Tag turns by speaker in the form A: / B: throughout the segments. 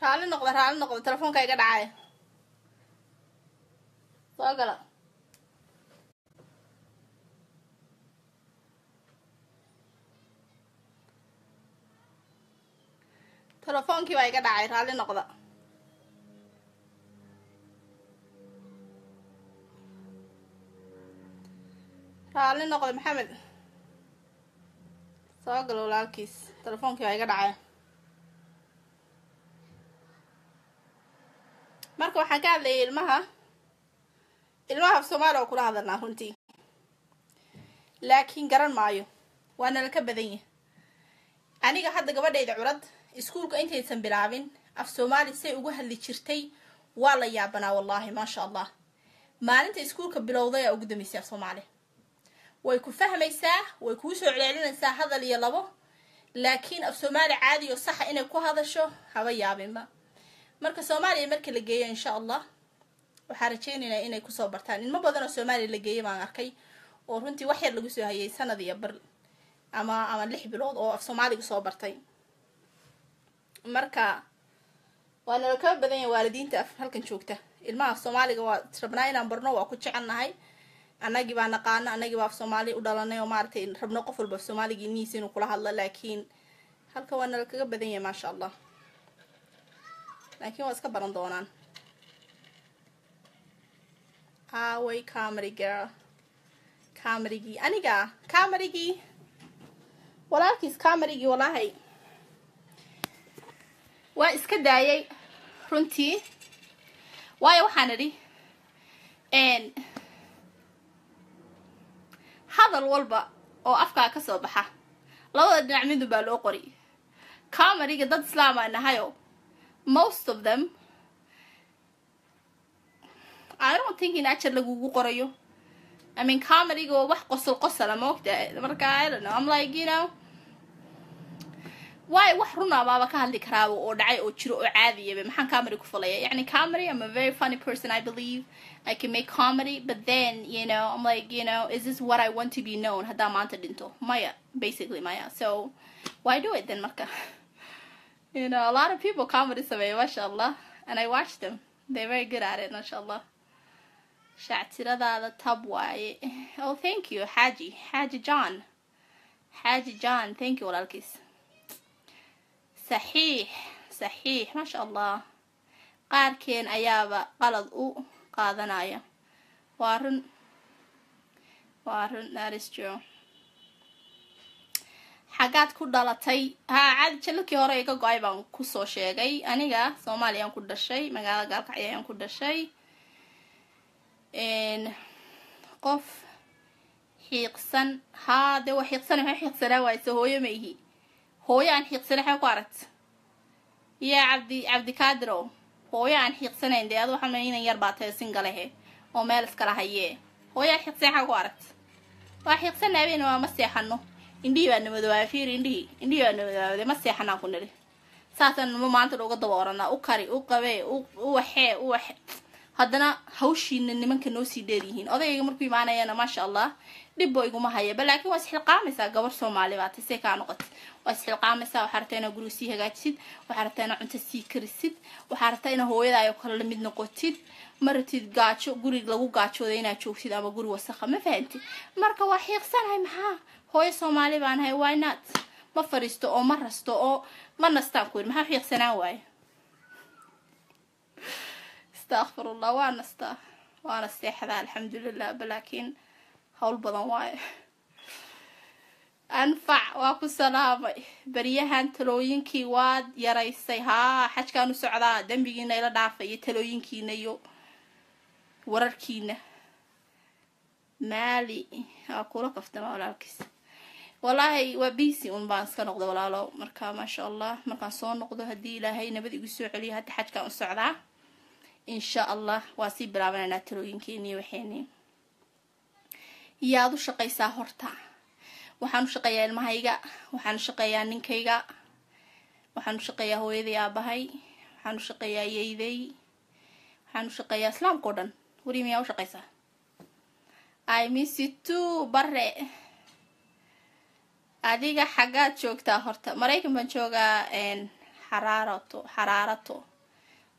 A: raalli noqda raalli noqda telefoonka iga dhacay soo gala telefoonkii baa iga dhacay raalli noqda raalli noqda maxamed soo galo walaalkiis telefoonkii baa iga dhacay marka waxaan ka hadlayay ilmaha ilmaha af soomaali oo kula hadalnaa runtii laakiin garan maayo waa nala ka badan yahay aniga hadda gabadhayda curad iskuulka intaysan bilaabin af soomaali say ugu hadli jirtay waa la yaabanaa wallaahi maasha allah maalinta iskuulka bilowday aa ugu dambeysay af soomaali way ku fahmaysaa way kuu soo celcelinaysaa hadal iyo labo laakiin af soomaali caadi oo saxa inay ku hadasho haba yaabinba marka soomaaliya marka la geeyo insha allah waxaa rajeynaynaa inay kusoo bartaan ilmo badan oo soomaaliya la geeyay baan arkay oo runtii wax yar lagu soo hayay sanad iyo bar ama ama lix bilood oo af soomaaliga soo bartay marka waa nala kaba badan yahay waalidiinta af halkan joogta ilmaha af soomaaliga waa rabnaa inaan barno waa ku jecelnahay annagii baa naqaano annagii baa af soomaali u dhalanay oo maaragtay rabno qof walba af soomaaliga ilmihiisa inuu kula hadlo laakiin halka waa nala kaga badan yahay maasha allah laakiin waa iska baran doonaan away comedy girl comerygii aniga comerygii walaalkiis comerygii walaahay waa iska daayay runtii waayo waxaan idhi hadal walba oo afkaa ka soo baxa labada dhinac midun baa loo qori comeryga dad islaam aa nahayo most of them I don't think in ajar lagugu qorayo I mean comedyga waa wax qosol qosala moogta marka I don't know I'm like you know waayo wax runa baaba ka hadli karaaba oo dhacay oo jiro oo caadiyaba maxaan comedy ku falaya yani comedy I'm a very funny person I believe I can make comedy but then you know I'm like you know is this what I want to be known haddaa maanta dhinto maya basically maya so why do it then marka you know a lot of people comedy sameeya masha allah and I watch them they're very good at it masha allah shactiradaada tab waaye oh thank you xaaji xaaji john xaaji john thank you walaalkiis saxiix saxiix maasha allah qaarkeen ayaaba qalad u qaadanaya waa run waa run that is true xaggaad ku dhalatay haa caadi jalladkii hore iga go-ay baan kusoo sheegay aniga soomaaliyaan ku dhashay magaalada gaalkacyo ayaan ku dhashay qof xiiqsan haa dee waa xiiqsana maxay xiiqsanaa waayse hooyo ma ihi hooyo aan xiiqsanay xaa ku aragt yaa cabdi cabdikaadirow hooyo aan xiiqsanayn dee adu waxaa inan yar baa tahay singalehe oo meel iskala hayee hooyo aan xiiqsanayn xaa ku aragt waa xiiqsana habeena waa ma seexano indhihii baa namadoobaaya fiir indhihii indhihii baa namadoobaade ma seexanaan ku nidhi saasaan nimo maanta uga daba oranaa u kari u qabee u waxee u waxe haddana hawshiina nimanka noo sii dheeryihiin odayga markuu imaanayana maasha allah dhibbo iguma hayaba laakiin waa isxilqaamaysaa gabar soomaali baa tasee kaa noqotay waa isxilqaamaysaa waxaa rabtaa inaa guriga sii hagaajisid waxaa rabtaa inaa cunto sii karisid waxaa rabtaa inaa hooyadaayo kale lamid noqotid ma rabtid gaajo gurig lagu gaajooda inaad joogtid ama guri wasakha ma fahamtid marka waa xiiqsanahay maxaa hooyo soomaali baan ahay why not ma fadhiisto oo ma rasto oo ma nastaan ku yidhi maxaa xiiqsanaan waaye astaqfirullah waa nastaa waana seexdaa alxamdulilah balaakiin hawl badan waaye anfac waa ku salaamay baryahan talooyinkii waad yaraysay haa xajkaan u socdaa dembigiina ila dhaafay iyo talooyinkiina iyo wararkiina maali waa kula kaftama walaalkiis wallaahi waa bisi un baan iska noqda walaalo marka maasha allah markaan soo noqdo haddii ilaahay nabad igu soo celiyo hadda xajkaan u socdaa insha allah waa sii bilaabanaynaa talooyinkeeni waxeeni yaad u shaqaysaa horta waxaan u shaqeeyaa ilmahayga waxaan u shaqeeyaa ninkayga waxaan u shaqeeyaa hooyaday aabahay waxaan u shaqeeyaa yeyday waxaan u shaqeeyaa islaamka o dhan weri miyaa u shaqaysaa i miss you too bare adiga xaggaad joogtaa horta maraykan baan joogaa xaraarato xaraarato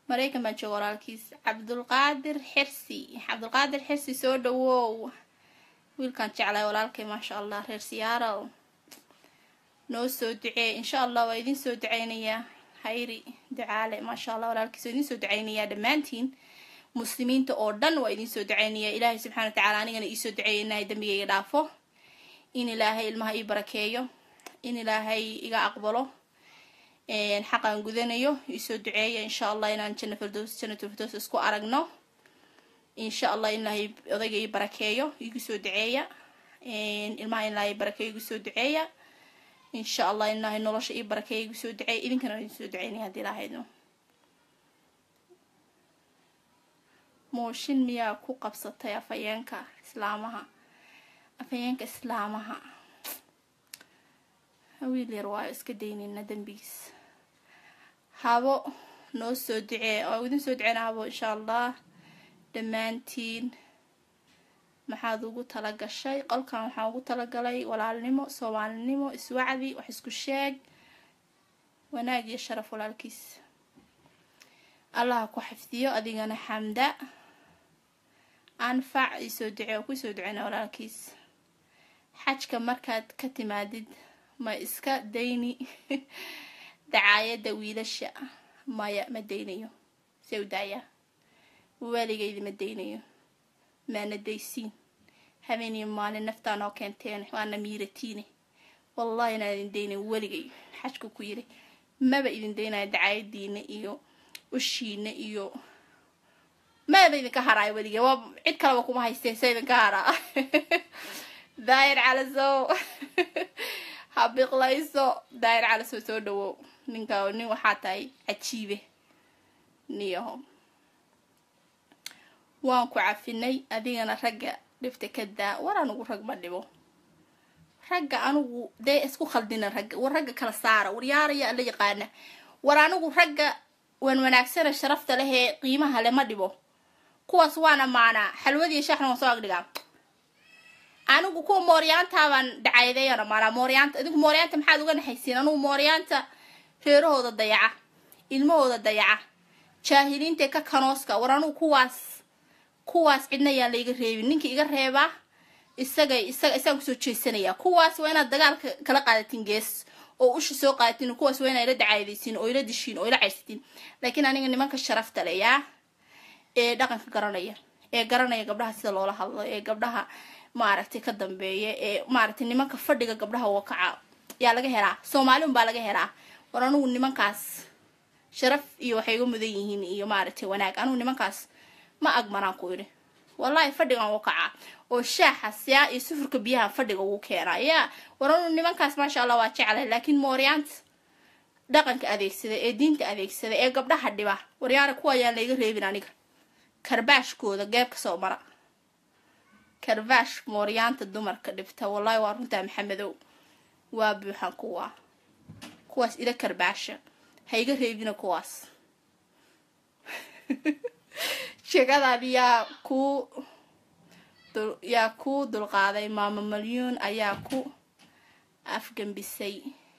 A: maraykan baan jooga walaalkiis cabdulqaadir xirsi cabdulqaadir xirsi soo dhawow wiilkaan jeclay walaalkay maasha allah reer siyaaraw noo soo duceey insha allah waa idin soo duceynayaa hayri ducaale maasha allah walaalkiis waa idin soo duceynayaa dhammaantiin muslimiinta oo dhan waa idin soo duceynayaa ilaahay subxana wa tacala anigana iisoo duceeya inahay dembigayga dhaafo in ilaahay ilmaha ii barakeeyo in ilaahay iga aqbalo xaqaan gudanayo iisoo duceeya insha allah inaan janna firdows jannatul firdows isku aragno insha allah in ilaahay odayga ii barakeeyo igu soo duceeya ilmaha in ilaahay barakeeyo igu soo duceeya insha allah in ilaahay nolosha ii barakeeya igu soo duceeya idinkana waan idin soo duceynaya haddii ilaahaydo mooshin miyaa ku qabsatay afhayeenka islaamaha afhayeenka islaamaha wiil yar waayo iska daynayna dembigiis habo noo soo ducee oo idin soo duceyna habo insha allah dhammaantiin maxaad ugu tala gashay qolkan waxaan ugu talagalay walaalnimo soomaalinimo iswacdi wax isku sheeg wanaag iyo sharaf walaalkiis allaha ku xifdiyo adigana xamda anfac isoo ducee oo kusoo duceyna walaalkiis xajka markaad ka timaadid ma iska dayni dacaayadda wiilasha maya ma daynayo see u daayaa waaligaydi ma daynayo maana daysiin habeeniyo maalin naftaa noo keenteen waana miiratiine wallahi inaan idin daynayo weligay xajku ku yiri maba idin daynayo dacaayadiina iyo ushiina iyo maba idinka haraayo weligay waa cid kaleba kuma haysteen se idinka haraa daayir calasow habiqlayso daayir calasow soo dhawow ninka nin waxaa tahay cajiibe niyaho waan ku cafinay adigana ragga dhifta ka daa war anugu rag ma dhibo ragga anugu dee isku khaldina ragga war ragga kala saara waryaaraya la yaqaana war anigu ragga waan wanaagsana sharafta leh ee qiimaha le ma dhibo kuwaas waan amaanaa xalwadiiyo shaaxna waan soo agdhigaa anigu kuwa mooryaantaabaan dhacaydeeyaan amaanaa mooryaanta idinku mooryaanta maxaad uga naxaysiin anugu mooryaanta reerahooda dayaca ilmahooda dayaca jaahiliinta ka kanooska war anugu kuwaas kuwaas cidna yaan la iga reebin ninka iga reebaa isaga isaga isaan kusoo jeesanayaa kuwaas waa inaad dagaalka kala qaadatiin gees oo usha soo qaadatiin kuwaas waa inaa ila dacaydaysiin oo ila dishiin oo ila caysatiin laakiin aniga nimanka sharafta le yaa ee dhaqanka garanaya ee garanaya gabdhaha sida loola hadlo ee gabdhaha maaragtay ka dambeeya ee maaragtay nimanka fadhiga gabdhaha wakaca yaa laga helaa soomaali unbaa laga helaa war anugu nimankaas sharaf iyo waxay iga mudan yihiin iyo maaragtay wanaag anugu nimankaas ma agmanaan ku idhi wallahi fadhigan wakaca oo shaaxa siyaa iyo sufurka biyaha fadhiga ugu keenaa yaa war anugu nimankaas maasha allah waa jeclay laakiin mooryaanta dhaqanka adeegsada ee diinta adeegsada ee gabdhaha dhiba waryaara kuwa ayaan layga reebin aniga karbaashkooda geebka soo mara karbaash mooryaanta dumarka dhibta wallahi waa runtaa maxamedow waa buuxan kuwa kuwaas ila karbaasha ha iga reebina kuwaas sheekadan yaa ku yaa ku dulqaaday maamo malyuun ayaa ku afgambisay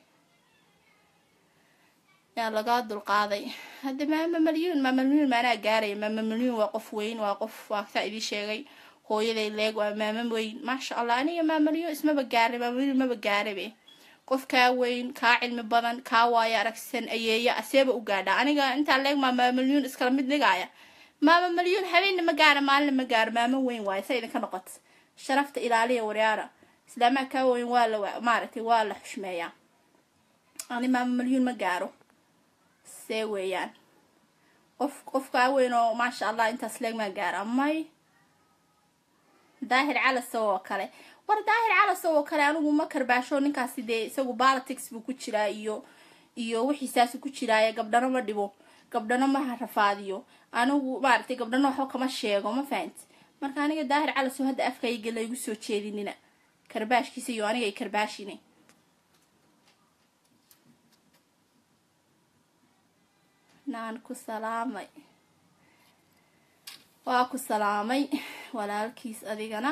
A: yaa lagaa dulqaaday hadda maama malyuun maama malyuun maanaa gaaraya maama malyuun waa qof weyn waa qof waa saa idii sheegay hooyaday leeg waa maama weyn maasha allah aniga maama malyuun ismaba gaaray maama malyuun maba gaarabe qof kaa weyn kaa cilmi badan kaa waayo aragsan ayeeya aseeba u gaadha aniga intaa leeg maa maama malyuun iskala mid dhigaaya maama malyuun habeenna ma gaara maalina ma gaaro maamo weyn waayo sa idinka noqota sharafta ilaaliya waryaara islaamaha kaa weyn waa la maaragtay waa la xushmeeyaa ani maama malyuun ma gaaro see weeyaan qof qof kaa weyn oo maasha allah intaas leeg maa gaara may daahir calasow oo kale war daahir calasow oo kale anigu ma karbaasho ninkaasi dee isagu balitics buu ku jiraa iyo iyo wixiisaasu ku jiraaye gabdhano ma dhibo gabdhano ma rafaadiyo anigu maaragtay gabdhano waxba kama sheego ma fahanti marka aniga daahir calasow hadda afkayga laygu soo jeedinina karbaashkiisa iyo aniga ay karbaashine naan ku salaamay waa ku salaamay walaalkiis adigana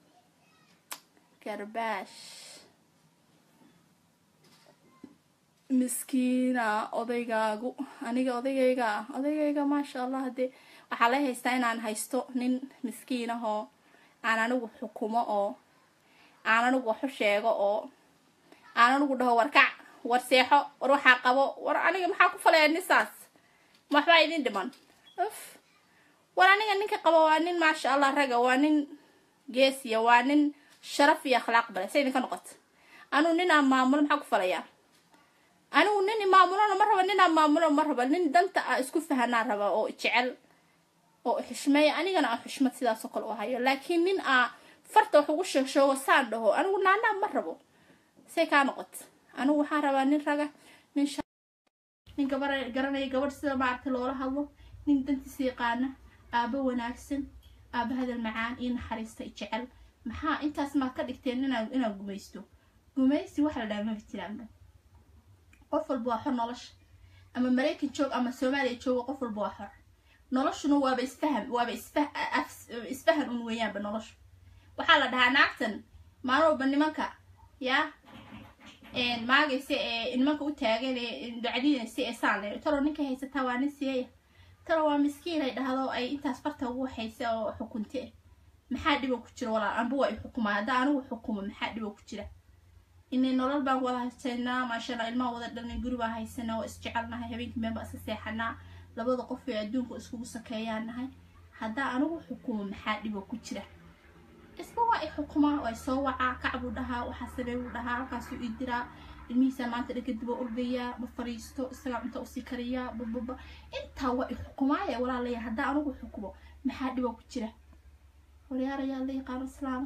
A: garbaash miskiina odaygaagu aniga odaygayga odaygayga maasha allah dee waxaa la haystaa inaan haysto nin miskiin ah oo aan anigu xukumo oo aan anigu waxu sheego oo aan anigu dhaho warkac war seexo war waxaa qabo war aniga maxaa ku falaya nisaas waxbaa idin dhiman uf war aniga ninka qabo waa nin maasha allah raga waa nin geesiya waa nin sharaf iyo akhlaaq bale say idinka noqoto anugu nin aan maamulo maxaa ku falayaa anigu nin maamulona ma raba nin aan maamulo ma raba nin danta a isku fahanaa raba oo jecel oo xushmeeya anigana aan xushmad sidaasoo kale u hayo laakiin nin aa farta wax ugu sheegshoogo saan dhaho anigu naanaa ma rabo say kaa noqoto anigu waxaan rabaa nin raga nin nin gabar garanaya gabadh sida maaragta loola hadlo nin dantiisa yaqaana aabo wanaagsan aabo hadal macaan iyo naxariista jecel maxaa intaas maa ka dhigteen inaa inaan gumaysto gumaysi waxa la dhaha maba jiraanba qof walba waa xor nolosha ama maraykan joog ama soomaaliya jooga qof walba waa xor noloshuna waaba isfaham waaba isfah isfahan un weeyaanba noloshu waxaa la dhahaa naagtan maalin walba nimanka yaa maagaysa ee nimanka u taagan ee dacdinaysa ee saan le talo ninkay haysataa waa nin siyeeya talo waa miskiin ay dhahdo ay intaas farta ugu waxaysa oo xukunte maxaa dhibo ku jira walaal anba waa i xukumaa haddaa anigu xukumo maxaa dhibo ku jira inay nolol baan wada haysanaa maashaalla ilmaha wada dhalnay guri baan haysanaa oo isjecelnahay habeenkii meel baan iska seexanaa labada qof ee adduunka iskugu sakeeyaan nahay haddaa anigu xukumo maxaa dhibo ku jira isba waa i xukumaa waa soo wacaa kacbuu dhahaa waxaa sameeyuu dhahaa halkaasuu ii diraa ilmihiisaa maanta dhanka diba ordayaa ma fariisto isagaa cunta usii kariyaa bababa intaa waa i xukumaaya walaalaya haddaa anigu xukumo maxaa dhibo ku jira waryaarayaa la yaqaano islaama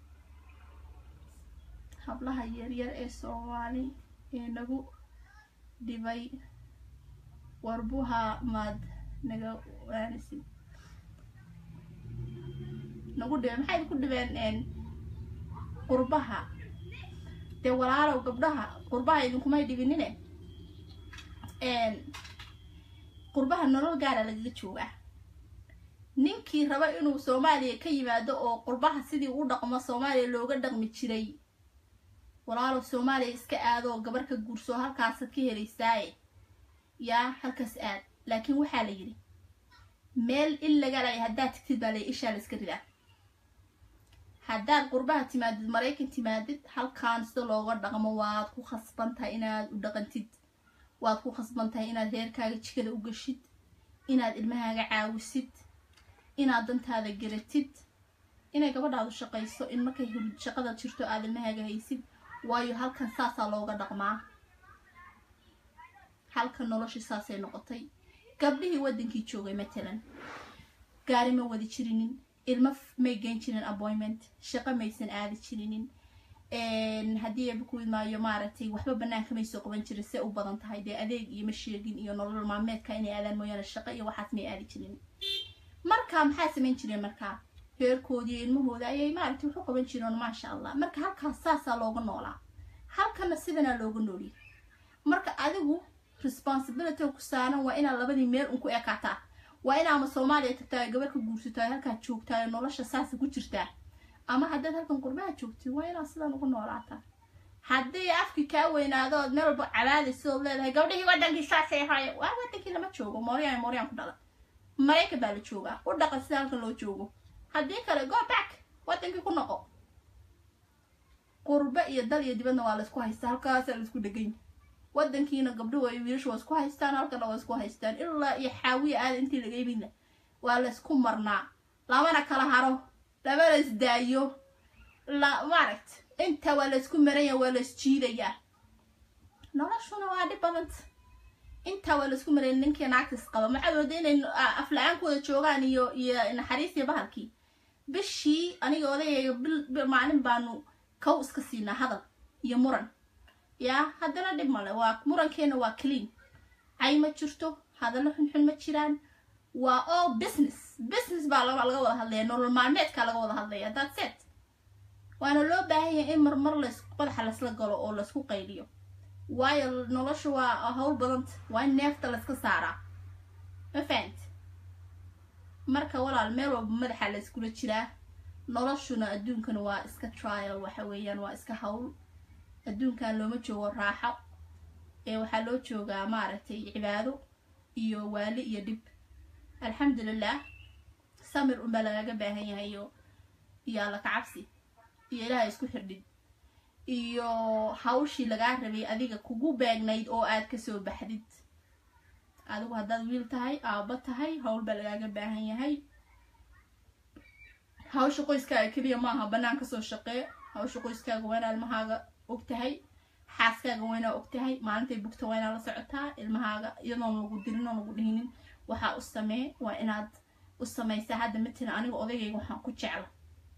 A: hablaha yaryar ee soomaali ee nagu dhibay warbuha maad naga waanisid nagu dhibeen maxay ku dhibeen qurbaha dee walaalow gabdhaha qurbaha idinkumay dhibinine qurbaha nolol gaara lagaga joogaa ninkii raba inuu soomaaliya ka yimaado oo qurbaha sidii u dhaqmo soomaaliya looga dhaqmi jiray walaalow soomaaliya iska aado oo gabar ka guurso halkaasaad ka helaysaaye yaa halkaas aad laakiin waxaa la yidhi meel il laga laya haddaad tigtid baa lay ishaa la iska ridaa haddaad qurbaha timaadid maraykan timaadid halkaan sida looga dhaqmo waad ku khasban tahay inaad u dhaqantid waad ku khasban tahay inaad reerkaaga jikada u gashid inaad ilmahaaga caawisid inaad dantaada garatid inay gabadhaadu shaqayso in markay shaqada jirto aad ilmahaaga haysid waayo halkan saasaa looga dhaqmaa halkan noloshii saasay noqotay gabdhihii waddankii joogay matalan gaari ma wadi jirinin ilmo may geyn jirin appointment shaqo maysan aadi jirinin haddii eeba ku imaayo maaragtay waxba banaanka may soo qaban jirin see u badan tahay dee adeeg iyo ma sheegin iyo nolol maalmeedka inay aadaan mooyaane shaqo iyo waxaas may aadi jirin marka maxaa samayn jireen markaa reerkoodii iyo ilmahooda ayay maaragtay waxu qaban jireen maasha allah marka halkaas saasaa looga noolaa halkana sidanaa looga nooliyay marka adigu responsibility ku saaran waa inaad labadii meel un ku ekaataa waa in ama soomaaliya tagtaa gabar ka guursataa halkaad joogtaa nolosha saasa ku jirtaa ama haddaad halkan qurbaha joogtid waa inaad sidan ugu noolaataa haddii afkii kaa weynaado ood meel walba cabaadaysa ood leedahay gabdhihii waddankii saasay ahaaye waa waddankii lama joogo mooriyaan mooriyaan ku dhalan maraykan baa la joogaa u dhaqan sida halkan loo joogo haddii kale go back waddankii ku noqo qurba iyo dal iyo dibadna waa laysku haystaa halkaasaa laisku dhegany waddankiina gabdhuhu ay wiilashu waa isku haystaan halkana waa isku haystaan ilaa iyo xaawiya aada intii laga yimidna waa laysku marnaa lamana kala haro lamana isdaayo la maaragt inta waa laysku maranya waa lays jiidayaa noloshuna waa dhib badanta intaa waa laysku maraya ninkii naagtis qaba maxaad wada inay afla-aankooda joogaan iyo iyo naxariis iyo bahalkii bishii aniga odayayga bil maalin baanu kow iska siinaa hadal iyo muran yaa haddana dhib male waa murankeena waa clean cay ma jirto hadallo xunxun ma jiraan waa all business business baa laga wada hadlaya nolol maalmeedkaa laga wada hadlaya that's it waana loo baahan yahay in marmar lays madaxa laysla galo oo laysku qayliyo waayo nolosha waa hawl badanta waa in neefta layska saaraa ma fahamti marka walaal meel walba madaxa layskula jiraa noloshuna adduunkana waa iska trial waxa weeyaan waa iska hawl adduunkan looma joogo raaxo ee waxaa loo joogaa maaragtay cibaado iyo waali iyo dhib alxamdulilah samir unbaa lagaga baahan yahay iyo iyo alla kacabsi iyo ilaaha isku xirdhid iyo hawshii lagaa rabay adiga kugu beegnayd oo aad kasoo baxdid adigu haddaad wiil tahay aabba tahay hawl baa lagaaga baahan yahay hawsha qoyskaaga keliya maaha bannaan kasoo shaqee hawsha qoyskaaga waa inaa ilmahaaga og tahay xaaskaaga waa inaa og tahay maalintay bugta waa inaa la socotaa ilmahaaga iyadoon lagu dirin oon lagu dhihinin waxaa u samee waa inaad u samaysaa hadda matalan aniga odaygayga waxaan ku jecla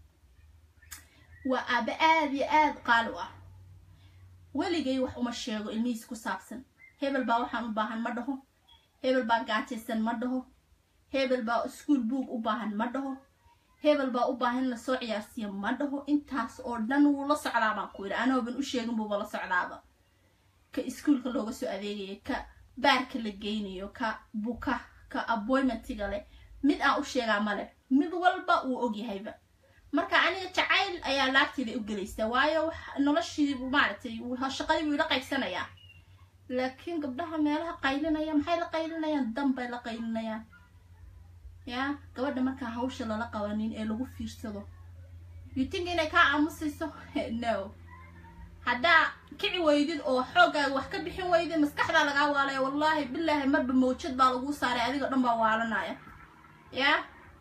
A: waa aaba aada iyo aada qaali u ah weligay wax uma sheego ilmihiis ku saabsan hebel baa waxaan u baahan ma dhaho hebel baa gaajaysan ma dhaho hebel baa iskuol buug u baahan ma dhaho hebel baa u baahan in lasoo ciyaarsiiyo ma dhaho intaas oo dhan wuu la socdaa baan ku yidhi anooban u sheegin buuba la socdaaba ka iskuolka looga soo adeegayo ka baarka la geynayo ka buka ka appoymentiga leh mid aan u sheegaa male mid walba wuu ogyahayba marka aniga jacayl ayaa laagteeda u gelaysa waayo noloshii maaragtay shaqadii buu ila qaybsanayaa laakiin gabdhaha meelaha qaylinaya maxay la qaylinayaan danbay la qaylinayaan ya gabadha markaa hawsha lala qabanin ee lagu fiirsado you think inay kaa aamusayso no haddaa kici weydid oo xooggaaga wax ka bixin weydid maskaxdaa lagaa waalaya wallaahi bilaahi marba mawjad baa laguu saaray adigo dhan baa waalanaya ya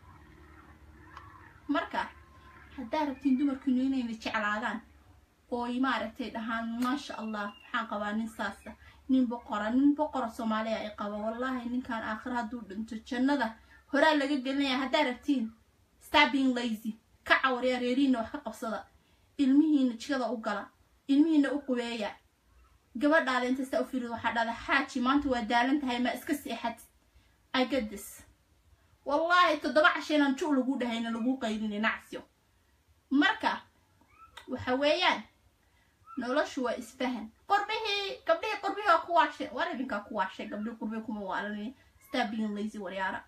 A: marka haddaa rabtiin dumarkiinu inayna jeclaadaan ooy maaragtay dhahaan maasha allah waxaan qabaa nin saasa nin boqora nin boqora soomaaliya ay qaba wallaahi ninkan aakhira hadduu dhinto jannada horaa laga gelinaya haddaa rabtiin stabing lazy ka cawarya reerihiina wax ka qabsada ilmihiina jigada u gala ilmihiina u qubeeya gabadhaada inta saa u firid waxaa dhahda xaaji maanta waa daalan tahay maa iska seexad igadis wallaahi toddoba casheenaan ju lagu dhahayna lagu qaydini nacsyo marka waxa weeyaan noloshu waa isfahan qorbihii gabdhihii qorbihii waa ku waashay war idinkaa ku waashay gabdhihii qorbihii kuma waalanay stabing lazy waryaara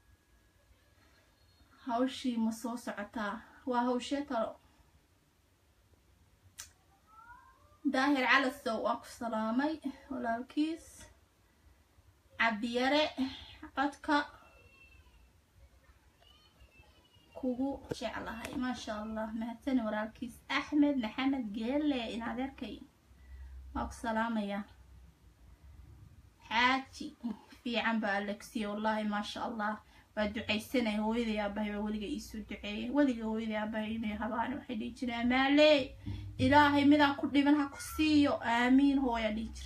A: hawshii ma soo socotaa waa hawshee talo daahir calasow waan ku salaamay walaalkiis cabdiyare codka kugu jeclahay maasha allah mahadsani walaalkiis axmed maxamed geele in adeerkay waa ku salaamayaa xaaji fiican baa alexia wallaahi maasha allah waa ducaysanay hooyaday aabahay baa weliga iisoo duceeyay weliga hooyaday aabahay inay habaan waxay dhihi jireen amaalee ilaahay midaan ku dhiban ha ku siiyo aamiin hooya dhihi jira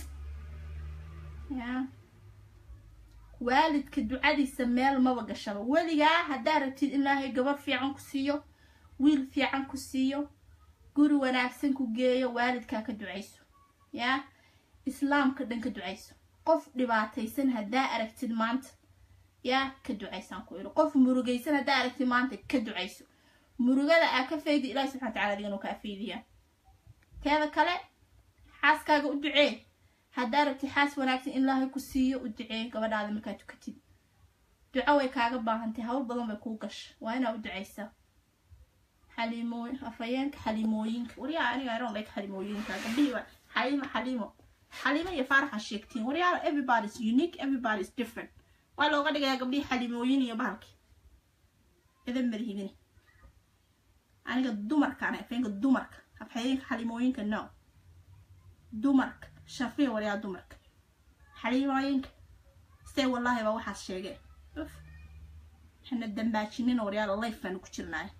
A: ya waalidka ducadiisa meel maba gashaba weligaa haddaa rabtid in ilaahay gabar fiican ku siiyo wiil fiican ku siiyo guri wanaagsan ku geeyo waalidkaa ka ducayso yaa islaamka dhan ka ducayso qof dhibaataysan haddaa aragtid maanta yaa ka ducaysaan ku iri qof murugaysan haddaa aragtid maanta ka ducayso murugada aa ka faydi ilahi subxana wataala adigan uu kaa faydiyaa teeda kale xaaskaaga u ducee haddaa rabtid xaas wanaagsan in ilaahay ku siiyo u ducee gabadhaada markaa tukatid duco way kaaga baahantay hawl badan bay kuu gasha waa inaa u ducaysaa xaliimooy afayeenka xaliimooyinka waryaa aniga iron like xaliimooyinka gabdhihii waa xaliimo xaliimo xaliimo iyo faaraxa sheegtiin waryaala everybody is unique everybody is different waa looga dhigayaa gabdhihii xaliimooyin iyo bahalki idan marhibin aniga dumarkaan afayeenka dumarka afhayeenka xaliimooyinka no dumarka shafiya waryaa dumarka xaliimooyinka see wallaahi baa waxaas sheegeen uf waxana dambaajinina waryaala life baanu ku jirnaay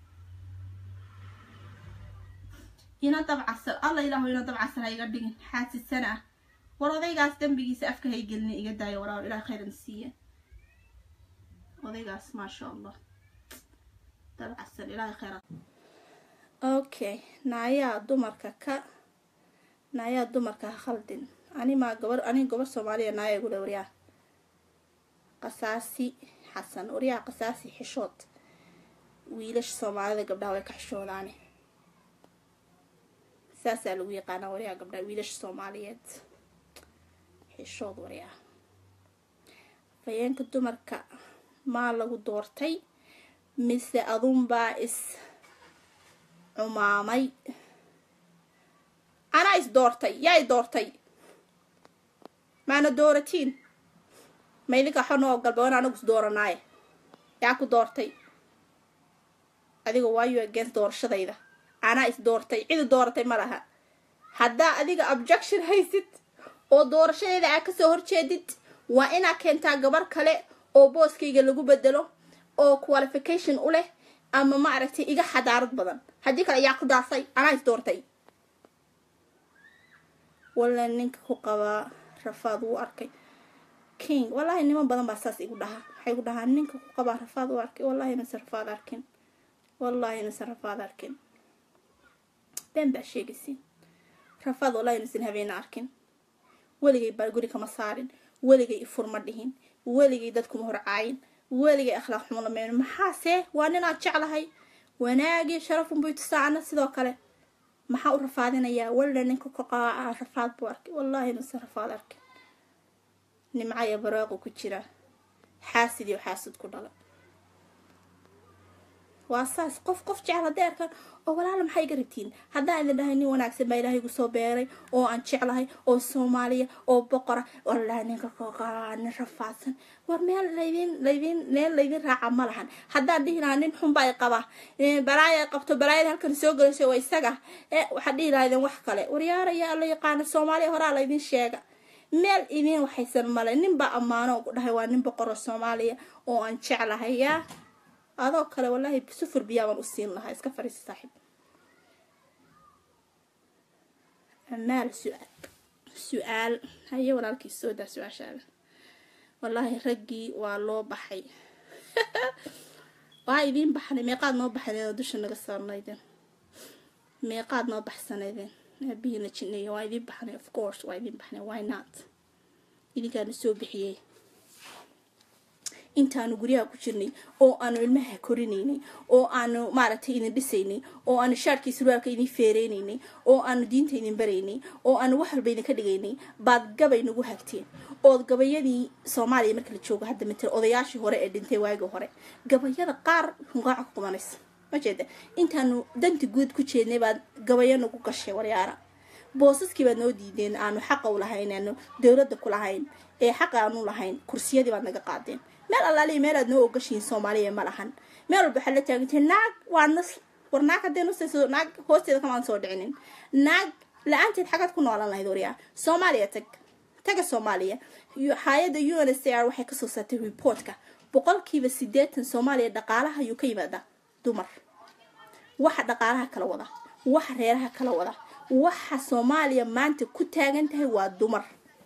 A: ina dabcasar alla ilaahu ina dabcasar ha iga dhigin xaasisana ah war odaygaas dembigiisa afka hay gelina iga daayo waraa ilaah khayran siiya odaygaas maasha allah dabcasar ilaahay khayran okay naayaa dumarka ka naayaa dumarka ha khaldin animaa gabar aniga gabar soomaaliya naaya igule waryaa qasaasi xasan waryaa qasaasi xishood wiilasha soomaalida gabdhaha way ka xishoodaane saasaa lagu yaqaanaa waryaa gabdhaha wiilasha soomaaliyeed xishood waryaa afayeenka dumarka maa lagu doortay mise adunbaa is cumaamay anaa is doortay yaa i doortay maana dooratiin ma idinka xonoo galba wan anagu is dooranaaye yaa ku doortay adiga waayo against doorashadayda anaa is doortay cidi dooratay ma laha haddaa adiga objection haysid oo doorashadeeda aa kasoo horjeedid waa inaa keentaa gabar kale oo booskayga lagu bedelo oo qualification u leh ama ma aragtay iga xadaarad badan haddii kale ayaa ku daasay anaa is doortay walla ninka ku qabaa rafaad wuu arkay king wallaahi niman badan baa saas igu dhahaa waxay igu dhahaa ninka ku qabaa rafaad u arkay wallahi inuusan rafaad arkin wallahi inuusan rafaad arkin been baa sheegaysiin rafaad wallahi inuusan habeena arkin weligay baa guri kama saarin weligay ifurma dhihin weligay dadkuma horcaayin weligay akhlaaq xumo lameyn maxaase waa ninaad jeclahay wanaagii sharafun buy tusaacana sidoo kale maxaa u rafaadinayaa walla ninka ka qaaca rafaad buu arkay wallahi inuusan rafaad arkin nimca iyo baraaqu ku jira xaasid iyo xaasid ku dhala waa saas qof qof jecel hadday arkaan oo walaala maxay iga rabtiin haddaan idin dhahay nin wanaagsan baa ilaahay igu soo beeray oo aan jeclahay oo soomaaliya oo boqora wallahi ninka kaqaa nin rafaadsan war meel laydin laydin meel laydin raaca ma lahan haddaan dhihi lahaa nin xun baa i qaba balaaya ay qabto balaayada halkan soo gelayso waa isaga ee waxaad dhihi lahaydeen wax kale waryaaraya la yaqaana soomaaliya horaa laydin sheega meel idin waxaysan male nin baa ammaano ugu dhahay waa nin boqoro soomaaliya oo aan jeclahay yaa adoo kale wallaahi sufur biyaa baan u siin lahaa iska fariisa saaxiib amaal su-aal su-aal haye walaalkii soo daa su-aashaada wallaahi raggii waa loo baxay waa idiin baxnay meeqaad noo baxnaydeen oo dusha naga saarnaydeen meeqaad noo baxsanaydeen aabihiina jineeya waa idiin baxnay of course waa idiin baxnay why not idinkaana soo bixiyey intaanu guryaha ku jirnay oo aanu ilmaha korinaynay oo aanu maaragtay idin dhisaynay oo aanu shaarkii surwaalka idin feereynaynay oo aanu diinta idin baraynay oo aanu wax walba idinka dhigaynay baad gabay nagu hagteen ood gabayadii soomaaliya marka la joogo hadda matal odayaashii hore ee dhintay waagii hore gabayada qaar hunqaaca ku qubanaysa ma jeeda intaanu danti guud ku jeednay baad gabayo nagu gashay waryaara boosaskii baad noo diideen aanu xaqa u lahayn aanu dowladda ku lahayn ee xaqa aanu lahayn kursiyadii baad naga qaadeen meel allaaliya meelaad noo ogashiin soomaaliya ma lahan meel walba waxaad la taagantay naag waa nas war naag haddee nusayso naag hoosteeda kamaan soo dhicinin naag la-aanteed xagaad ku noolan lahayd waryaa soomaaliya tag taga soomaaliya hay-adda u n s r waxay kasoo saartay reportka boqolkiiba sideetan soomaaliya dhaqaalaha ayuu ka yimaadaa dumar waxa dhaqaalaha kala wada waxa reeraha kala wada waxa soomaaliya maanta ku taagan tahay waa dumar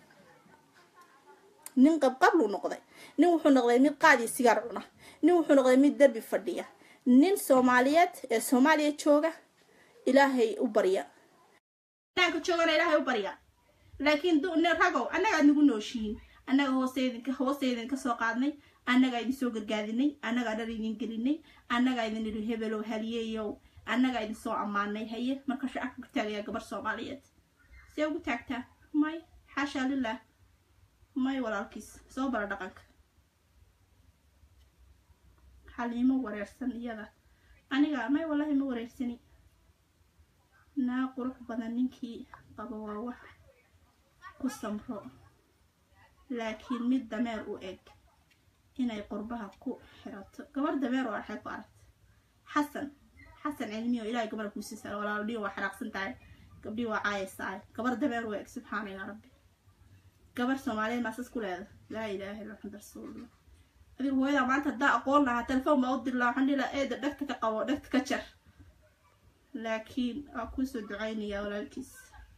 A: nin qabqabluu noqday nin wuxuu noqday mid qaadiyo sigaar cuna nin wuxuu noqday mid derbi fadhiya nin soomaaliyeed ee soomaaliya jooga ilaahay u barya ka joogana ilaahay u barya laakiin ragow annaga aad nagu nooshihiin annaga hooseydinka hooseydin kasoo qaadnay annagaa idin soo gargaadinay annagaa dhar idin gelinay annagaa idin idhi hebelow haliyeyow annagaa idin soo ammaanay haye marka shacabka ku taagayaa gabar soomaaliyeed see ugu taagtaa may xaashaa lilah may walaalkiis soo bara dhaqanka xaliimo wareersan iyada aniga may wallahi ma wareersani naa qurux badan ninkii qabo waa wax ku samro laakiin mid dameer u eg inay qurbaha ku xirato gabar dameer oo axay ku aragta xasan xasan cilmiyo ilaahay gabar kuusiisa walaalo dhiyo waa xanaaqsan tahay gabdhii waa caayaysaay gabar dameer u eg subxaana yaa rabbi gabar soomaaliyeed maasas ku leeda laa ilaaha illa maxamad rasuulullah adiga hooyadaa maanta haddaa aqoon lahaa telefoon baa u diri lahaa waxaan dhihi lahaa eeda dhegta ka qabo dhegta ka jar laakiin waa kuusoo ducaynayaa walaalkiis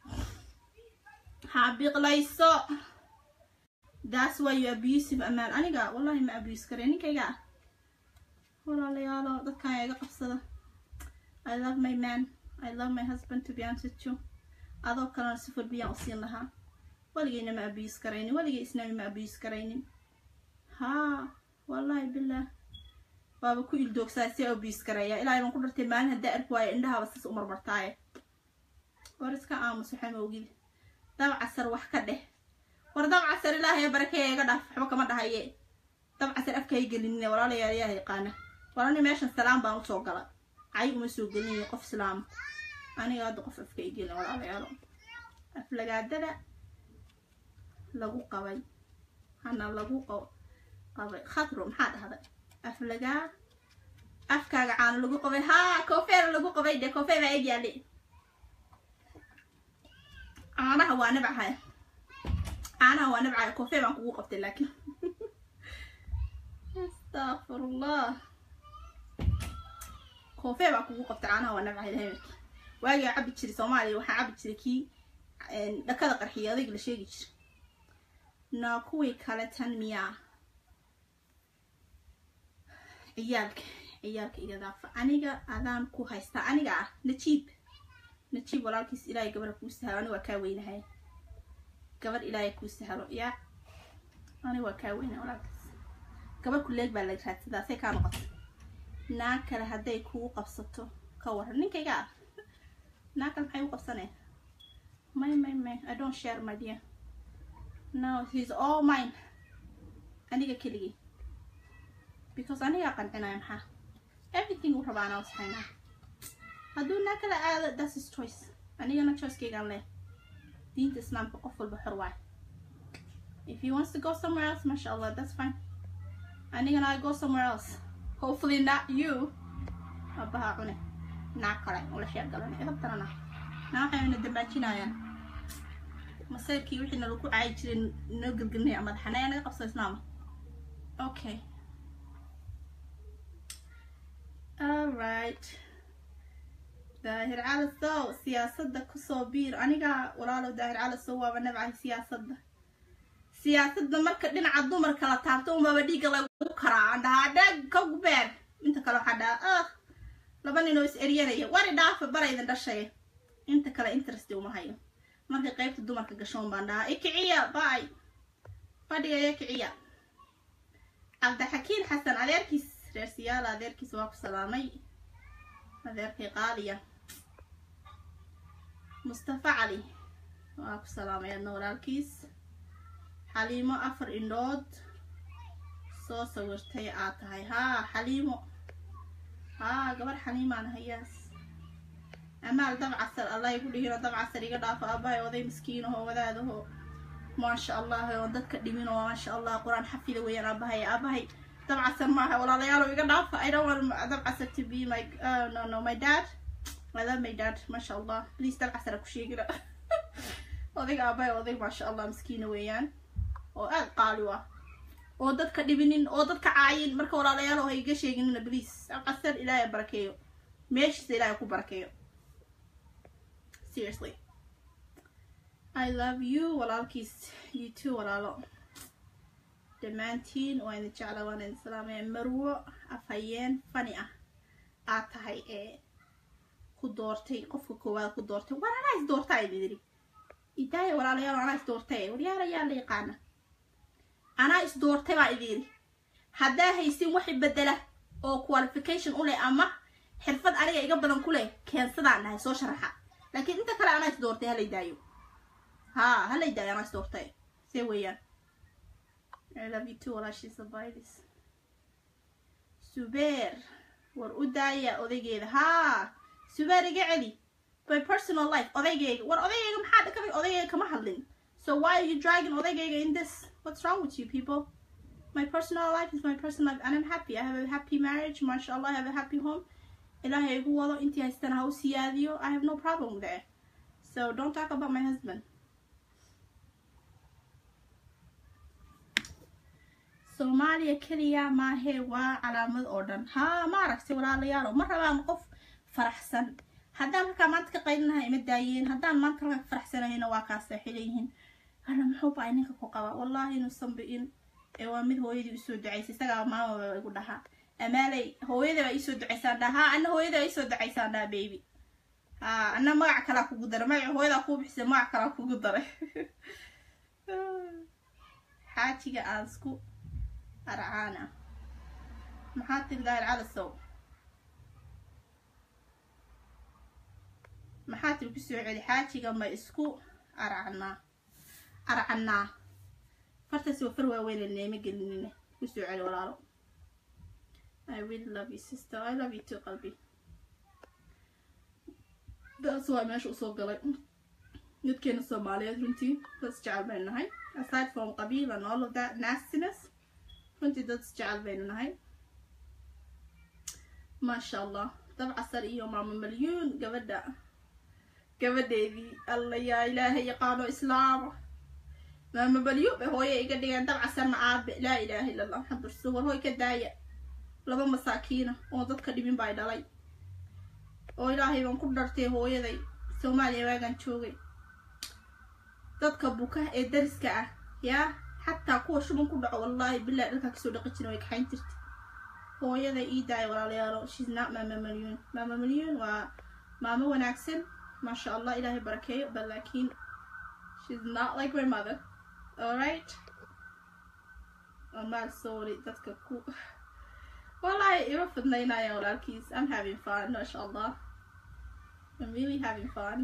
A: ha biqlayso that's why you abusive amaan aniga wallahi ma abuse kare ninkayga ah walaalayaalo dadkan iga qabsada i love my man i love my husband to be honest with you adoo kalena sifur biyaan u siin lahaa waligayna ma abuse karaynin waligay isnami ma abuse karaynin haa wallahi bilah waaba ku ildoogsaa si abuse karaya ilaahay baan ku dhartay maalin haddaa arki waayo indhahaaba sas u marmartaaye war iska aamus waxaa ma ogid dabcasar wax ka dheh war dabcasar ilaahay barakeeya iga dhaaf waxba kama dhahaye dabcasar afkay gelinina walaalayaal yaa yaqaana walani meeshan salaam baan usoo gala cay uma soo gelinayo qof islaama aniga hadda qof afka ay gelin walaalayaalo aflagaadada lagu qabay hana lagu qabay khatro maxaa dhahday aflagaa afkaaga caano lagu qabay haa koofeera lagu qabay de koofee baa eg yaali caanaha waa nabcahay caanaha waa nabcahay koofee baan kugu qabtay laakiin astaqfirullah koofee baan kugu qabtay caanaha waa nabcahay lahamarki waagaa cabi jiray soomaaliya waxaa cabi jiray kii dhakada qarxiya adayg la sheegi jira naa kuwii kale tan miyaa ciyaalka ciyaalka iga daafa aniga adaan ku haystaa aniga ah najiib najiib walaalkiis ilaahay gabadha kuu sahalo aniga waa kaa weynahay gabadh ilaahay kuu sahalo yaa aniga waa kaa weynahay walaalkiis gabadh kuleeg baa laga raadsadaa say kaa noqoto naa kale hadday kugu qabsato ka waran ninkayga ah naa kale maxay u qabsaneen may may may i don't share my dear no he's all mine aniga keligii because anigaa qancinaya maxaa everything uu rabaa anaa wasxaynaa hadduu naa kala aado that's his choice anigana choicekeygaan leh diinta islaamka qof walba xor waay if he wants to go somewhere else masha allah that's fine anigana i go somewhere else hopefully not you abaha cune naa kale ula sheergalan idabtanana naa waxayna dambaajinayaan masayrkii wixii nalagu caayi jiray noo gelgelinaya madaxanaya naga qabso islaama okay alright daahir calasow siyaasadda kusoo biir aniga walaalow daahir calasow waaba nabcahay siyaasadda siyaasadda marka dhinaca dumarka la taabto unbaba dhiigga lagu karaa aan dhahaa dhaag ka gubeer inta kale waxaa dhahaa ah laba ninoo is eryanaya wari dhaafa baraydan dhashaya inta kale interest uma hayo markay qaybta dumarka gashoon baan dhahaa ikiciya bay fadhigaya kiciya cabdixakiin xasan adeerkiis reer siyaala adeerkiis waa ku salaamay adeerkii qaaliya mustafa cali waa ku salaamay adna walaalkiis xaliimo afar indhood soo sawirtay aad tahay haa xaliimo haa gabar xaliimaan hayaas amaal dabcasar allah igu dhihino dabcasar iga dhaafo aabahay oday miskiinaho wadaadaho maasha allah oon dadka dhimin oo maasha allah qur-aan xafida weeyaan aabahay aabahay dabcasar maaha walaalayaalo iga dhaafa i don't want dabcasar to be my uh, no no my dad I love my dad maasha allah please dabcasar ha ku sheegina odayga aabahay oday maasha allah miskiina weeyaan oo aad qaali u ah oo dadka dhibinin oo dadka caayin marka walaalayaal ha iga sheeginina please dabcasar ilaahay barakeeyo meeshiisa ilaahay ku barakeeyo seriously I love you walaalkiis you too walaalo dhammaantiin waa idin jecla waan idin salaamaya marwo afhayeen fani ah aad tahay ee ku doortay qofka koowaad ku doortay war anaa is doortaa idin yidhi idaaya walaalayaal anaa is doortay waryaal ayaa la yaqaana anaa is doortay baa idin yidhi haddaa haysin waxi bedela oo qualification u leh ama xirfad aniga iga badan ku leh keensadaan dhahay soo sharaxa laakiin inta kale anaa is doortay halay daayo haa halay daayo anaa is doortay see weeyaan I love you too walaashiisa baydis subeer war u daaya odaygeeda haa subeer iga celi by personal life odaygeyga war odaygeyga maxaa dhakabay odaygeyga kama hadlin so why are you dragging odaygeyga in this what's wrong with you people my personal life is my personal life and I'm happy I have a happy marriage mashallah I have a happy home ilaahay igu wado intii haystana ha u siyaadiyo I have no problem with it so don't talk about my husband soomaaliya keliya maahee waa calaamad oo dhan haa ma aragtay walaalayaalo ma rabaan qof faraxsan haddaan markaa maanta ka qaylinaha ima daayeen haddaan maanta markaa faraxsanayna waa kaa saaxiilayihiin ana muxuu baa ninka ku qaba wallahi inuusan bi'in ee waa mid hooyadii usoo ducaysay isagaa maamaba igu dhahaa amaaley hooyada baa iisoo ducaysaan dhaha haa ana hooyada baa iisoo ducaysaan dhaha baby haa ana magac kalaa kugu daray magaca hooyadaa kuu bixisay magac kalaa kugu daray xaajiga aan isku arcaana maxaa tiri daahir calasow maxaa tiri kusoo celi xaajiga ma isku arcanaa arcanaa fartaas waa far waaweyn neema gelinine kusoo celi walaalo I really love you sister I love you too qalbi daas waa meesha usoo galay dadkeena soomaaliyeed runtii dad isjecel baynu nahay aside from qabiil and all of that nastiness runtii dad isjecel baynu nahay maasha allah dabcasar iyo maamo malyuun gabadha gabadheedii alla yaa ilaahay yaqaano islaama maamo malyuun bay hooye iga dhigeen dabcasarna aabe laa ilaaha illa allah maxamed rasuul war hooy ka daaya laba masaakiina oo dadka dhibin baa dhalay oo ilaahay baan ku dhartay hooyaday soomaaliya waagaan joogay dadka buka ee dariska ah yaa xataa kuwa shuban ku dhaco wallaahi bilahi dhalkaa kasoo dhaqi jirin way kaxayn jirta hooyaday ii daaya walaalayaalo shes not maama malyuun maama malyuun waa maamo wanaagsan maasha allah ilaahay barakeeyo but laakiin shes not like my mother alright amaal sorry dadka ku wallahi ima fidnaynaya walaalkiis i'm having fun maasha allah i'm really having fun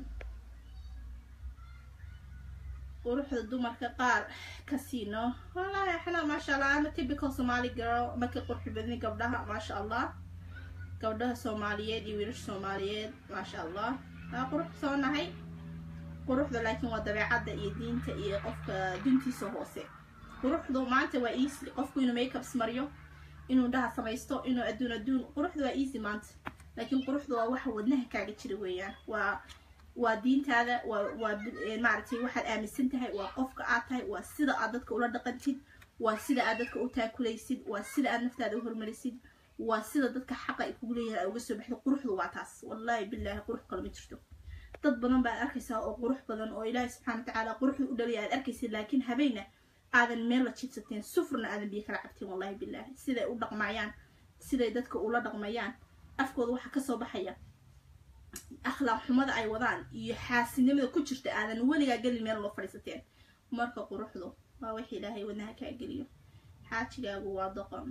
A: quruxda dumarka qaar kasiino wallahi axna maasha allah ama typical somali girl marka qurxi badni gabdhaha maasha allah gabdhaha soomaaliyeed iyo wiilasha soomaaliyeed maasha allah waa qurux soo nahay quruxda laakiin waa dabeecadda iyo diinta iyo qofka duntiisa hoose quruxdu maanta waa easy qofku inuu makeups mariyo inuu dhaha samaysto inuu adduun adduun quruxda waa easy maanta laakiin quruxda waa waxa wadnaha kaaga jira weeyaan waa waa diintaada waa waa maaragtay waxaad aaminsan tahay waa qofka aad tahay waa sida aad dadka ula dhaqantid waa sida aad dadka u taakulaysid waa sida aad naftaada u hormarisid waa sida dadka xaqa ay kugu leeyahay aad uga soo baxdo quruxdu waa taas wallaahi bilaahi qurux kale ma jirto dad badan baad arkaysaa oo qurux badan oo ilaahi subxaana watacaala quruxdu u dhaliya aad arkaysid laakiin habeenna aadan meel la jibsateen sufurna aadan biyo kala cabteen wallaahi bilaahi siday u dhaqmayaan siday dadka ula dhaqmayaan afkooda waxaa kasoo baxaya akhlaaq xumada ay wadaan iyo xaasinimada ku jirta aadan weligaa gelin meel loo fadhiisateen marka quruxdu waa wix ilaahay wadnaha kaa geliyo xaajigaagu waa doqon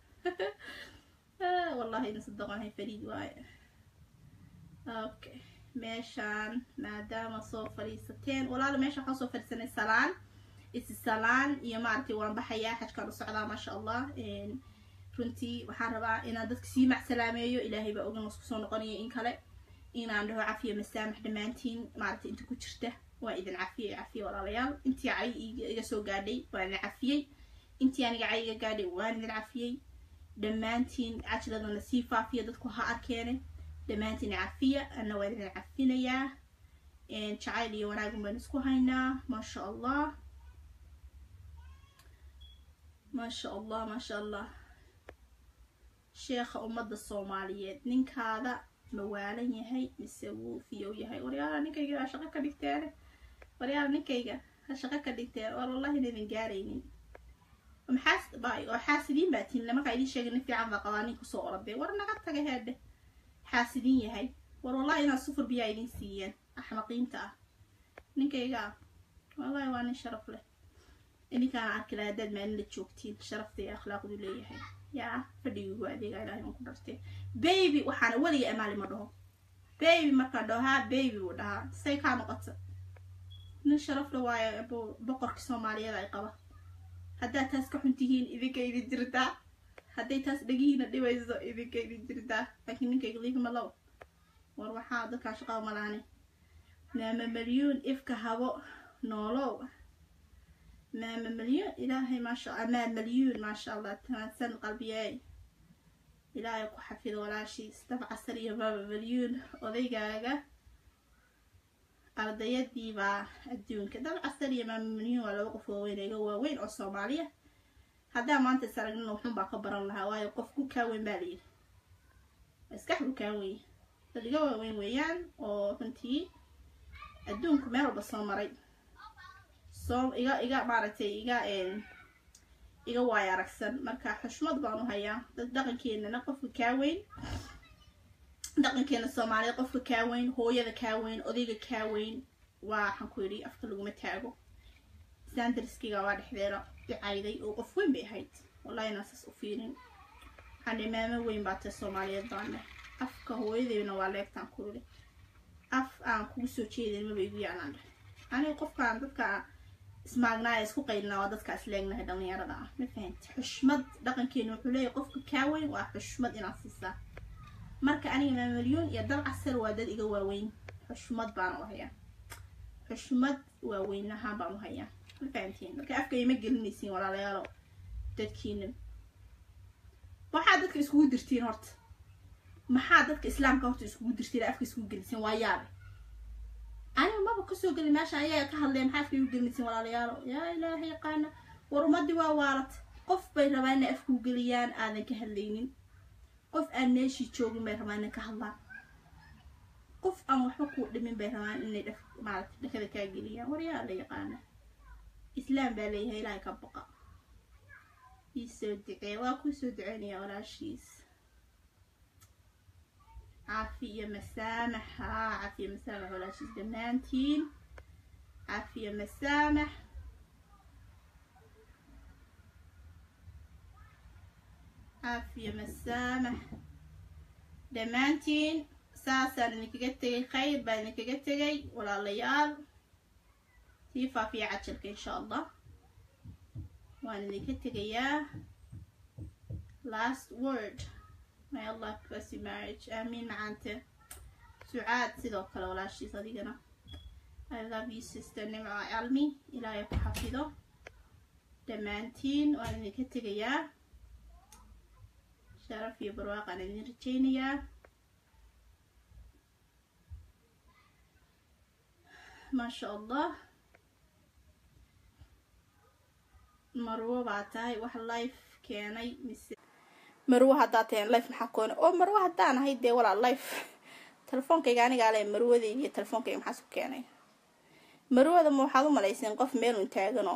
A: wallahi inasa doqonhay fariid waaye okay meeshaan maadaama soo fadhiisateen walaala meesha waxaan soo fadhiisanay salaan isi salaan iyo maaragtay waan baxayaa xajkaan u socdaa maasha allah runtii waxaan rabaa inaan dadka sii macsalaameeyo ilaahay baa ogan wasku soo noqonaya in kale inaan dhaho cafiya masaamax dhammaantiin maaragtay inta ku jirta waa idin cafiyay cafiya walaalayaal intii cay iga soo gaadhay waan idin cafiyey intii aniga cay iga gaadhay waan idin cafiyey dhammaantiin cajladana sii faafiya dadku ha arkeene dhammaantiin cafiya ana waan idin cafinayaa jacayl iyo wanaagun baan isku haynaa maasha allah maasha allah maasha allah sheekha ummadda soomaaliyeed ninkaada mawaalan yahay mise wuu fiyow yahay waryaala ninkayga ha shaqo ka dhigteene waryaala ninkayga ha shaqo ka dhigteen war wallahi inaydan gaaraynin maxaas oo xaasidiin baa tihin markaa idiin sheegay nin fiican baa qabaa nin kusoo orodee war naga taga heedhe xaasidiin yahay war wallahi inaad sufur biyaa idiin siiyeen axmaqiinta ah ninkayga ah wallahi waa nin sharaf leh idinkaana arki laha haddaad maalin la joogtiin sharafta iyo akhlaaqdu leeyahay yaa fadhigiigu adeegaa ilahay aan ku dhartay baby waxaana weliga amaali ma dhaho baby markaan dhaho haa baby wuu dhahaa say kaa noqota nin sharaf la waayo boqorkii soomaaliyeed ay qaba haddaad taas ka xun tihiin idinka idin jirtaa hadday taas dhegihiina dhibayso idinka idin jirtaa laakiin ninkayga liifma low war waxaa dadkaa shaqaa malaane maama malyuun ifka habo noolow maama malyuun ilaahay maasha amaa malyuun maasha allah tanaadsan qalbiyeey ilaahay ku xafido walaashiis dab casar iyo maama malyuun odaygaaga ardayadiibaa adduunka dab casar iyo maama malyuun waa laba qof waaweyn iga waaweyn oo soomaaliya haddaa maanta is aragnina wuxuun baa ka baran lahaa waayo qof ku kaaweyn baa layidhi maskax ku kaaweyn dad iga waaweyn weeyaan oo runtii adduunku meel walba soo maray soo iga iga maaragtay iga iga waayo aragsan marka xushmad baan u hayaa dad dhaqankeenana qofka kaa weyn dhaqankeena soomaaliyed qofka kaa weyn hooyada kaa weyn odayga kaa weyn waa waxaan ku yidhi afka laguma taago sandarskiga waa dhexdeeda dicayday oo qof weyn bay ahayd wallahi inaan saas u fiirin waxaan maamo weyn baa tahay soomaaliyeed baane afka hooyadeyna waa leegtaan ku yidhi af aan kugu soo jeedin maba igu yaalaan dheh aniga qofkaan dadka ismaagnaaya isku qaylnaa waa dadka isleegnahay dhallinyarada ah ma fahanti xushmad dhaqankeena wuxuu leeyahay qofka kaa weyn waa xushmad inaad siisaa marka aniga maamalyuun iyo dal casar waa dad iga waaweyn xushmad baan u hayaa xushmad waaweynahaan baan u hayaa ma fahamtiin marka afka ima gelinaysiin walaalayaalo dadkiina waxaa dadka iskugu dirtiin horta maxaa dadka islaamka horta iskugu dirtiin afka iskugu geliseen waa yaabe aniga maba kasoo gelin meesha ayaga ka hadleen maxaa afka igu gelinaysiin walaalayaalo yaa ilaahay yaqaana war ummadii waa waalat qof bay rabaa inay afkuu geliyaan aadan ka hadlaynin qof aan meeshii joogin bay rabaa inay ka hadlaan qof aan waxba kuu dhimin bay rabaan inay dhaf maarata dhakada kaa geliyaan waryaa la yaqaana islaam baa leeyahay ilaahay ka baqa ii soo ducee waa kuu soo duceynaya walaashiis caafiya masaamax haa caafiya masaamax walaashiis dhammaantiin caafiya masaamax caafiya masaamax dhammaantiin saasaan idinkaga tegay khayr baan idinkaga tegay walaalayaal sii faafiya cajalka insha allah waan idinka tegayaa last word may allah bless you marriage aamiin macaante sucaad sidoo kale walaashiis adigana i love you sister nimco almi ilaahay ku xafido dhammaantiin waan idinka tegayaa sharaf iyo barwaaqaan idin rajaynayaa maasha allah marwo baa tahay wax life keenay mise marwo haddaa tahen life maxaa koona oo marwo haddaan ahay dee walaa life telefoonkayga anigaa le marwadayga iyo telefoonkayga maxaa isku keenay marwada ma waxaad u malayseen qof meelun taaganoo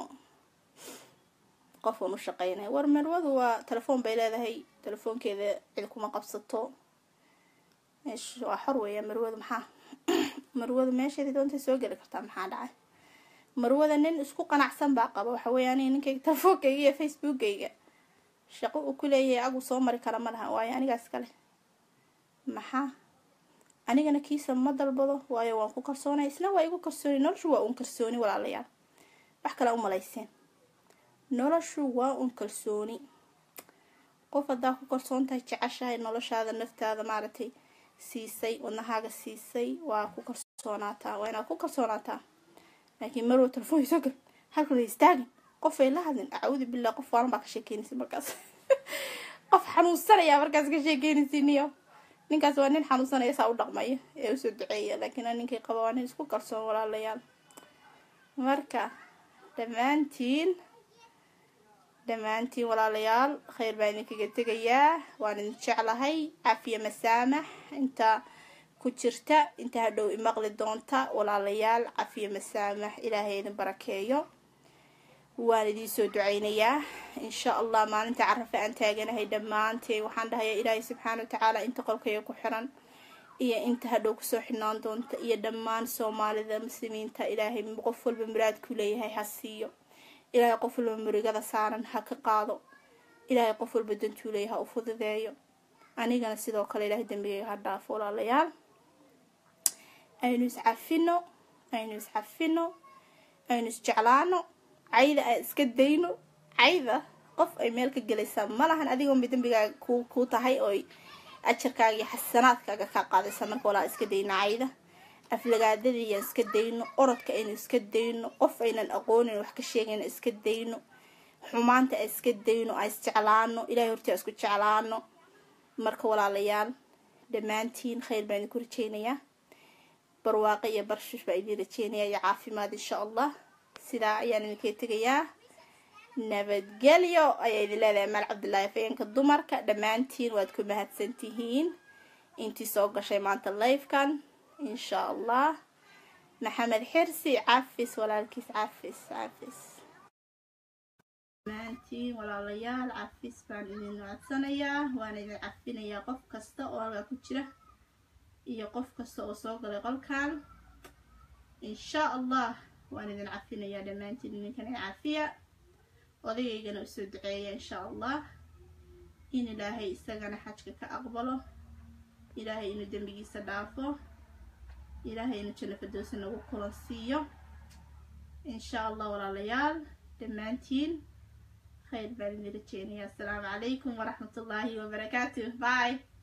A: qof un u shaqeynaya war marwadu waa telefoon bay leedahay telefoonkeeda cid kuma qabsato meesh waa xor weeya marwadu maxaa marwadu meesheedii doontay soo geli kartaa maxaa dhacay marwada nin isku qanacsan baa qaba waxa weeye aniga ninkayga telefoonkayga iyo facebookayga shaqo uu ku leeyahay agu soo mari kara ma laha waayo anigaas kale maxaa anigana kiisa ma dalbado waayo waan ku kalsoonay isna waa igu kalsooni noloshu waa uun kalsooni walaalayaal wax kale u malayseen noloshu waa uun kalsooni qof haddaa ku kalsoon tahay jeceshahay noloshaada naftaada maaragtay siisay wadnahaaga siisay waa ku kalsoonaataa waa inaad ku kalsoonaataa laakiin marwa telefoon soo gal halkala istaagin qof ay la hadlin acuudu billah qof waalan baa ka sheekeynaysa markaas qof xanuunsanaya markaas ka sheekeynaysiiniyo ninkaas waa nin xanuunsanaya saa u dhaqmaya ee usoo duceeya laakiin ninkay qaba waa nin isku kalsoon walaalayaal marka dhammaantiin dhammaantiin walaalayaal khayr baan idinkaga tegayaa waan idin jeclahay caafiya masaamax inta ku jirta inta hadhow imaqli doonta walaalayaal cafiya masaamax ilaahay idin barakeeyo waan idiin soo duceynayaa insha allah maalinta carafa aan taaganahay dhammaanteen waxaan dhahayaa ilaahay subxaana wa tacaala inta qolkayga ku xiran iyo inta hadhow kusoo xidhnaan doonta iyo dhammaan soomaalida muslimiinta ilaahay qof walba muraadku leeyahay ha siiyo ilaahay qof walba murigada saaran ha ka qaado ilaahay qof walba dantuu leeyahay ha u fududeeyo anigana sidoo kale ilaahay dembigayga ha dhaafo walaalayaal aynu iscafino aynu iscafino aynu isjeclaano cayda aan iska dayno cayda qof ay meel ka gelaysaa ma lahan adigoonba dembigaaga ku ku tahay ooy ajarkaaga iyo xasanaadkaaga kaa qaadaysa marka walaa iska dayno cayda aflagaadadii yaan iska dayno orodka aynu iska dayno qof aynan aqoonin wax ka sheegayna iska dayno xumaanta aan iska dayno aan isjeclaano ilahay hortii aan isku jeclaano marka walaalayaal dhammaantiin khayr baan idinku rajeynayaa barwaaqo iyo barshish baa idiin rajeynayaa iyo caafimaad insha allah sidaa ayaan idinkay tegayaa nabadgelyo ayaa idin leedahay maal cabdillaahi fayeenka dumarka dhammaantiin waad ku mahadsan tihiin intii soo gashay maanta lifekan insha allah maxamed xirsi cafis walaalkiis cafis cafis dhammaantiin walaalayaal cafis baan idin codsanayaa waan idin cafinayaa qof kasta oo halkaa ku jira iyo qof kasta oo soo galay qolkan insha allah waan idin cafinayaa dhammaantiin idinkan ee cafiya odayaygana usoo duceeya insha allah in ilaahay isagana xajka ka aqbalo ilaahay inuu dembigiisa dhaafo ilaahay inuu janno fadoosa nagu kulan siiyo insha allah walaalayaal dhammaantiin khayr baan idin rajeynayaa asalaamu calaykum waraxmat ullaahi wabarakaatuh bye